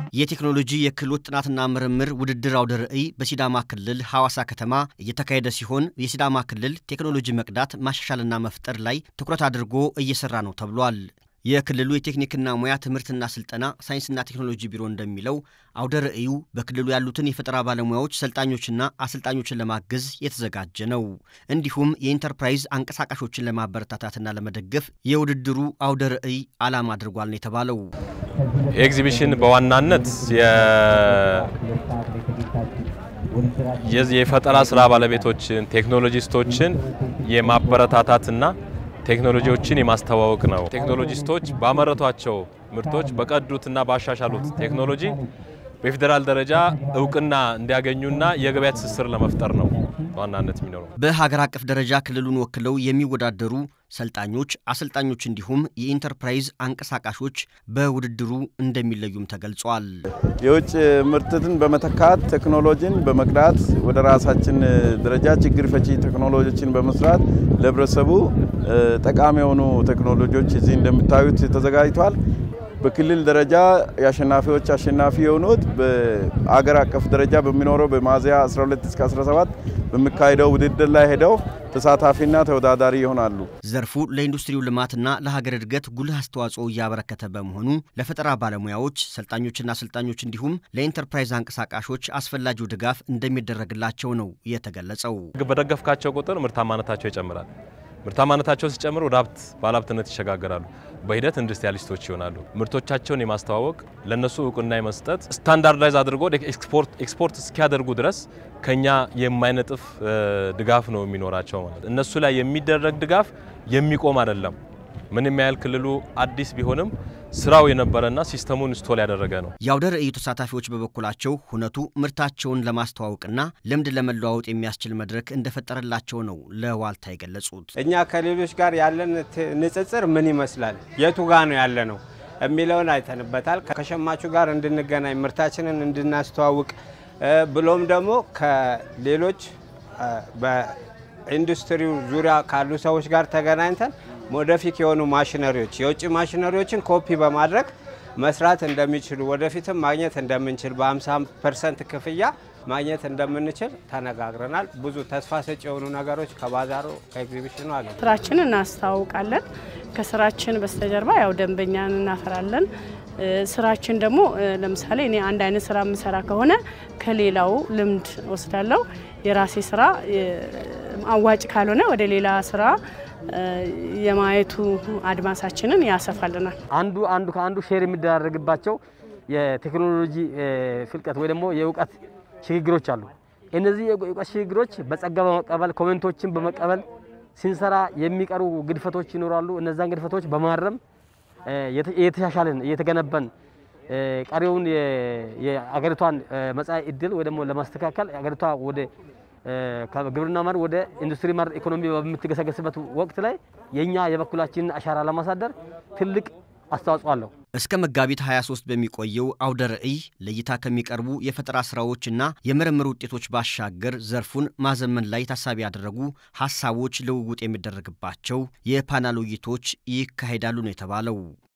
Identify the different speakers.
Speaker 1: የቴክኖሎጂ የክህሎት ጥናትና ምርምር ውድድር አውደ ርዕይ በሲዳማ ክልል ሐዋሳ ከተማ እየተካሄደ ሲሆን የሲዳማ ክልል ቴክኖሎጂ መቅዳት ማሻሻልና መፍጠር ላይ ትኩረት አድርጎ እየሰራ ነው ተብሏል። የክልሉ የቴክኒክና ሙያ ትምህርትና ስልጠና ሳይንስና ቴክኖሎጂ ቢሮ እንደሚለው አውደ ርዕዩ በክልሉ ያሉትን የፈጠራ ባለሙያዎች ሰልጣኞችና አሰልጣኞችን ለማገዝ የተዘጋጀ ነው። እንዲሁም የኢንተርፕራይዝ አንቀሳቃሾችን ለማበረታታትና ለመደገፍ የውድድሩ አውደ ርዕይ ዓላማ አድርጓል ነው የተባለው።
Speaker 2: ኤግዚቢሽን በዋናነት የፈጠራ ስራ ባለቤቶችን ቴክኖሎጂስቶችን የማበረታታትና ቴክኖሎጂዎችን የማስተዋወቅ ነው። ቴክኖሎጂስቶች ባመረቷቸው ምርቶች በቀዱትና ባሻሻሉት ቴክኖሎጂ በፌዴራል ደረጃ እውቅና እንዲያገኙና የገበያ ትስስር ለመፍጠር ነው በዋናነት የሚኖረው።
Speaker 1: በሀገር አቀፍ ደረጃ ክልሉን ወክለው የሚወዳደሩ ሰልጣኞች፣ አሰልጣኞች እንዲሁም የኢንተርፕራይዝ አንቀሳቃሾች በውድድሩ እንደሚለዩም ተገልጿል።
Speaker 3: የውጭ ምርትን በመተካት ቴክኖሎጂን በመቅዳት ወደ ራሳችን ደረጃ ችግር ፈቺ ቴክኖሎጂዎችን በመስራት ለህብረተሰቡ ጠቃሚ የሆኑ ቴክኖሎጂዎች እዚህ እንደምታዩት ተዘጋጅቷል። በክልል ደረጃ የአሸናፊዎች አሸናፊ የሆኑት በአገር አቀፍ ደረጃ በሚኖረው በሚያዝያ 12 እስከ 17 በሚካሄደው ውድድር ላይ ሄደው ተሳታፊና ተወዳዳሪ ይሆናሉ።
Speaker 1: ዘርፉ ለኢንዱስትሪው ልማትና ለሀገር እድገት ጉልህ አስተዋጽኦ እያበረከተ በመሆኑ ለፈጠራ ባለሙያዎች፣ ሰልጣኞችና አሰልጣኞች እንዲሁም ለኢንተርፕራይዝ አንቀሳቃሾች አስፈላጊው ድጋፍ እንደሚደረግላቸው ነው የተገለጸው።
Speaker 2: በደገፍካቸው ቁጥር ምርታማነታቸው ይጨምራል። ምርታማነታቸው ሲጨምር ወደ ሀብት ባለሀብትነት ይሸጋገራሉ። በሂደት ኢንዱስትሪያሊስቶች ይሆናሉ። ምርቶቻቸውን የማስተዋወቅ ለነሱ እውቅና የመስጠት ስታንዳርዳይዝ አድርጎ ኤክስፖርት እስኪያደርጉ ድረስ ከኛ የማይነጥፍ ድጋፍ ነው የሚኖራቸው ማለት እነሱ ላይ የሚደረግ ድጋፍ የሚቆም አይደለም። ምንም ያህል ክልሉ አዲስ ቢሆንም ስራው የነበረና ሲስተሙን ስቶል ያደረገ ነው።
Speaker 1: የአውደ ርዕዩ ተሳታፊዎች በበኩላቸው ሁነቱ ምርታቸውን ለማስተዋወቅና ልምድ ለመለዋወጥ የሚያስችል መድረክ እንደፈጠረላቸው ነው ለዋልታ የገለጹት።
Speaker 4: እኛ ከሌሎች ጋር ያለን ንጽጽር ምን ይመስላል፣ የቱ ጋ ነው ያለ ነው የሚለውን አይተንበታል። ከሸማቹ ጋር እንድንገናኝ ምርታችንን እንድናስተዋውቅ ብሎም ደግሞ ከሌሎች በኢንዱስትሪው ዙሪያ ካሉ ሰዎች ጋር ተገናኝተን ወደፊት የሆኑ ማሽነሪዎች የውጭ ማሽነሪዎችን ኮፒ በማድረግ መስራት እንደሚችሉ ወደፊትም ማግኘት እንደምንችል በ50 ፐርሰንት ክፍያ ማግኘት እንደምንችል ተነጋግረናል። ብዙ ተስፋ ሰጪ የሆኑ ነገሮች ከባዛሩ ከኤግዚቢሽኑ አለ።
Speaker 5: ስራችንን እናስተዋውቃለን። ከስራችን በስተጀርባ ያው ደንበኛን እናፈራለን። ስራችን ደግሞ ለምሳሌ እኔ አንድ አይነት ስራ የምሰራ ከሆነ ከሌላው ልምድ ወስዳለሁ። የራሴ ስራ አዋጭ ካልሆነ ወደ ሌላ ስራ የማየቱ አድማሳችንን ያሰፋልናል።
Speaker 6: አንዱ አንዱ ከአንዱ ሼር የሚደራረግባቸው የቴክኖሎጂ ፍልቀት ወይ ደግሞ የእውቀት ሽግግሮች አሉ። እነዚህ የእውቀት ሽግግሮች በጸጋ በመቀበል ኮሜንቶችን በመቀበል ስንሰራ የሚቀሩ ግድፈቶች ይኖራሉ። እነዛን ግድፈቶች በማረም እየተሻሻልን እየተገነባን ቀሪውን የአገሪቷን መጻኢ እድል ወይ ደግሞ ለማስተካከል አገሪቷ ወደ ከግብርና መር ወደ ኢንዱስትሪ መር ኢኮኖሚ በምትገሰገስበት ወቅት ላይ የኛ የበኩላችንን አሻራ ለማሳደር ትልቅ አስተዋጽኦ አለው።
Speaker 1: እስከ መጋቢት 23 በሚቆየው አውደ ርዕይ ለእይታ ከሚቀርቡ የፈጠራ ስራዎችና የምርምር ውጤቶች ባሻገር ዘርፉን ማዘመን ላይ ታሳቢ ያደረጉ ሀሳቦች ልውውጥ የሚደረግባቸው የፓናል ውይይቶች ይካሄዳሉ ነው የተባለው።